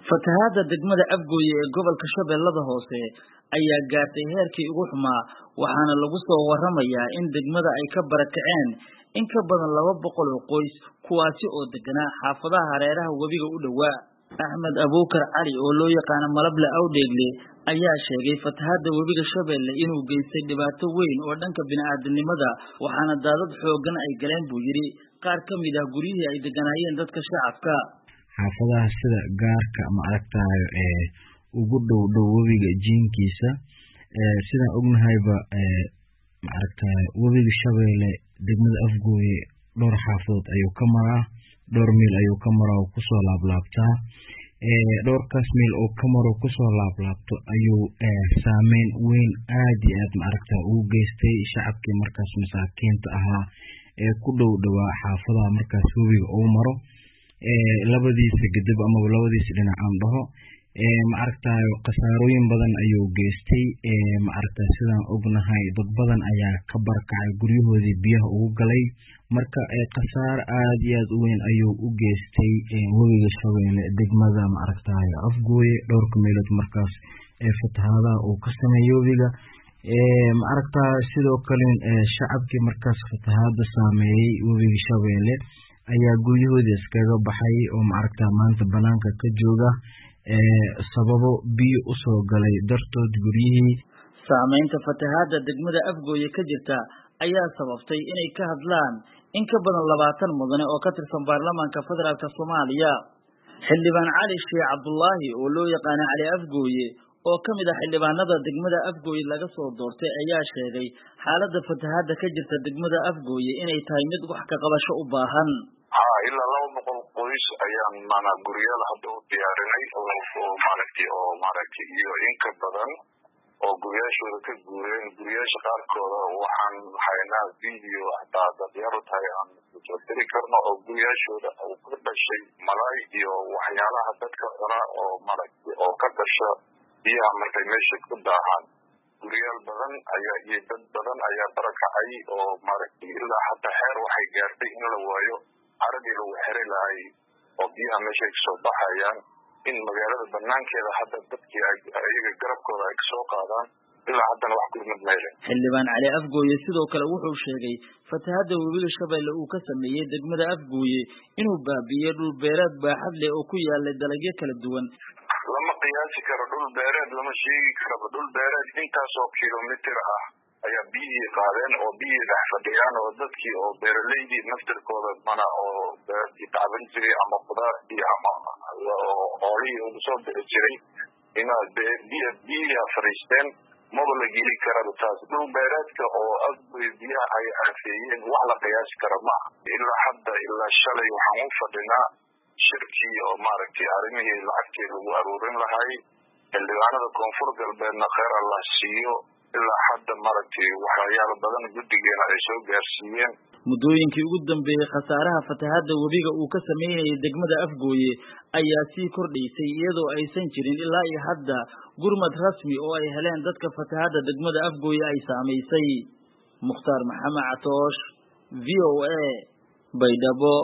fatahaada degmada afgooye ee gobolka shabeellada hoose ayaa gaartay heerkii ugu xumaa waxaana lagu soo waramayaa in degmada ay ka barakaceen in ka badan laba boqol oo qoys kuwaasi oo deganaa xaafadaha hareeraha webiga u dhowaa axmed abuukar cali oo loo yaqaano malable awdheegle ayaa sheegay fatahaada webiga shabeelle inuu geystay dhibaato weyn oo dhanka bini'aadanimada waxaana daadad xooggan ay galeen buu yidhi qaar ka mid ah guryihii ay deganaayeen dadka shacabka xaafadaha sida gaarka ma aragtayo ee ugu dhow dhow webiga jiinkiisa sidaan ognahayba maaragtaye webiga shabeelle degmada afgooye dhowr xaafadood ayuu ka maraa dhowr miil ayuu ka maraa oo kusoo laablaabtaa dhowrkaas miil oo ka maro kusoo laablaabto ayuu saameyn weyn aad iyo aad maaragta ugu geystay shacabkii markaas masaakiinta ahaa ee ku dhow dhowaa xaafadaha markaas webiga uu maro labadiisa gedeb amaba labadiisa dhinac aan dhaho maaragtayo khasaarooyin badan ayuu geystay maaragta sidaan ognahay dad badan ayaa ka barakacay guryahoodii biyaha ugu galay marka khasaaro aad iyo aad u weyn ayuu u geystay webiga shabeelle degmada maaragtayo afgooye dhowrka meelood markaas ee fatahaadaha uu ka sameeyey webiga maaragta sidoo kale shacabkii markaas fatahaada saameeyey webiga shabeelle ayaa guryahoodii iskaga baxay oo maaragta maanta banaanka ka jooga sababo biyo usoo galay dartood guryihii saameynta fatahaada degmada afgooye ka jirta ayaa sababtay inay ka hadlaan in ka badan labaatan mudane oo ka tirsan baarlamaanka federaalk soomaaliya xildhibaan cali sheekh cabdulaahi oo loo yaqaana cali afgooye oo ka mid ah xildhibaanada degmada afgooye laga soo doortay ayaa sheegay xaaladda fatahaada ka jirta degmada afgooye inay tahay mid wax ka qabasho u baahan ilaa laba boqol qoys ayaan maanaa guryaal hadda u diyaarinay oo maaragtay oo maaragtay iyo in ka badan oo guryaashooda ka guureen guryaasha qaarkooda waxaan haynaa video hataa dadyar u tahay aan soo diri karno oo guryaashooda uu ka dhashay malaay iyo waxyaalaha dadka cuna oo maaragtay oo ka dhasha biyaha markay meesha ku daahaan guryaal badan ayaa iyo dad badan ayaa barakacay oo maaragtay ilaa hataa xeer waxay gaartay in la waayo caradii lagu xeri lahay oo biyaha meeshay kasoo baxayaan in magaalada banaankeeda hadda dadkii iyaga garabkooda ay kasoo qaadaan ilaa haddana wax gurmad meele xildhibaan cali afgooye sidoo kale wuxuu sheegay fatahaada webiga shabeelle uu ka sameeyey degmada afgooye inuu baabi'iyey dhul beereed baaxad leh oo ku yaalay dalagyo kala duwan lama qiyaasi karo dhul beereed lama sheegi karaba dhul beereed intaasoo kilomitir ah ayaa biyihii qaadeen oo biyihii dhex fadhiyaan oo dadkii oo beeraleydii naftirkooda mana oo beertii tacban jiray ama khudaartii ama hoolihii ugu soo bixi jiray ina biy biyihiia fadhiisteen maba la geli karaba taas dhul beereedka oo afgoy biyaha ay aafeeyeen wax la qiyaasi kara maaha ilaa hadda ilaa shalay waxaan u fadhinaa shirkii oo maaragtay arrimihii lacagtii lagu aruurin lahay xildhibaanada koonfur galbeedna kheyr allah siiyo ilaa hadda maaragtay waxyaalo badan guddigeena ay soo gaarsiiyeen muddooyinkii ugu dambeeyey khasaaraha fatahaada webiga uu ka sameynayay degmada afgooye ayaa sii kordhaysay iyadoo aysan jirin ilaa iyo hadda gurmad rasmi oo ay heleen dadka fatahaada degmada afgooye ay saamaysay mukhtaar maxamed catoosh v o a baydhabo